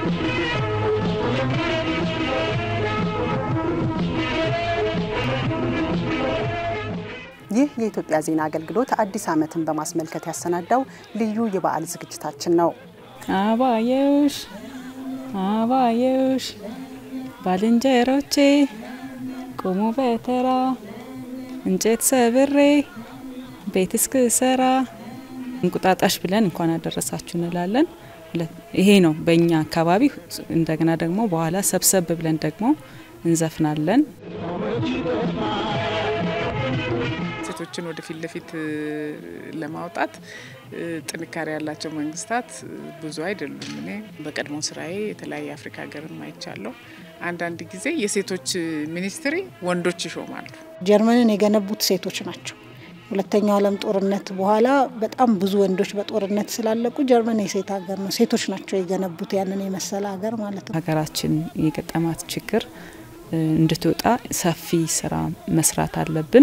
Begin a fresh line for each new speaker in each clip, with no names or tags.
ይህ የኢትዮጵያ ዜና አገልግሎት አዲስ ዓመትን በማስመልከት ያሰናዳው ልዩ የበዓል ዝግጅታችን ነው።
አባየውሽ አባየውሽ ባልንጀሮቼ ቁሙ በተራ እንጨት ሰብሬ ቤት እስክሰራ እንቁጣጣሽ ብለን እንኳን አደረሳችሁ እንላለን። ይሄ ነው በእኛ አካባቢ። እንደገና ደግሞ በኋላ ሰብሰብ ብለን ደግሞ እንዘፍናለን።
ሴቶችን ወደፊት ለፊት ለማውጣት ጥንካሬ ያላቸው መንግስታት ብዙ አይደሉም። እኔ በቀድሞ ስራዬ የተለያየ አፍሪካ ሀገርም አይቻለሁ። አንዳንድ ጊዜ የሴቶች ሚኒስትሪ ወንዶች ይሾማሉ።
ጀርመንን የገነቡት ሴቶች ናቸው። ሁለተኛው ዓለም ጦርነት በኋላ በጣም ብዙ ወንዶች በጦርነት ስላለቁ ጀርመን የሴት ሀገር ነው። ሴቶች ናቸው የገነቡት ያንን የመሰለ ሀገር ማለት ነው።
ሀገራችን የገጠማት ችግር እንድትወጣ ሰፊ ስራ መስራት አለብን።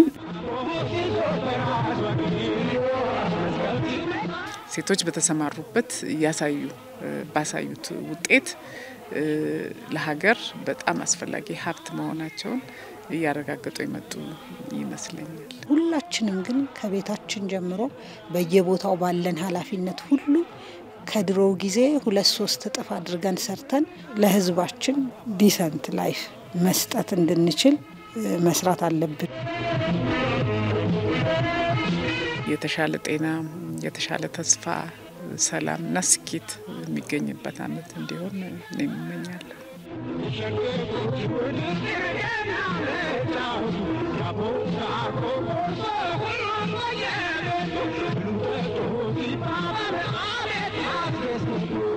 ሴቶች በተሰማሩበት እያሳዩ ባሳዩት ውጤት ለሀገር በጣም አስፈላጊ ሀብት መሆናቸውን እያረጋገጡ የመጡ ይመስለኛል።
ሁላችንም ግን ከቤታችን ጀምሮ በየቦታው ባለን ኃላፊነት ሁሉ ከድሮው ጊዜ ሁለት ሶስት እጥፍ አድርገን ሰርተን ለሕዝባችን ዲሰንት ላይፍ መስጠት እንድንችል መስራት አለብን።
የተሻለ ጤና፣ የተሻለ ተስፋ፣ ሰላም እና ስኬት የሚገኝበት ዓመት እንዲሆን እኔም እመኛለሁ።
Thank you.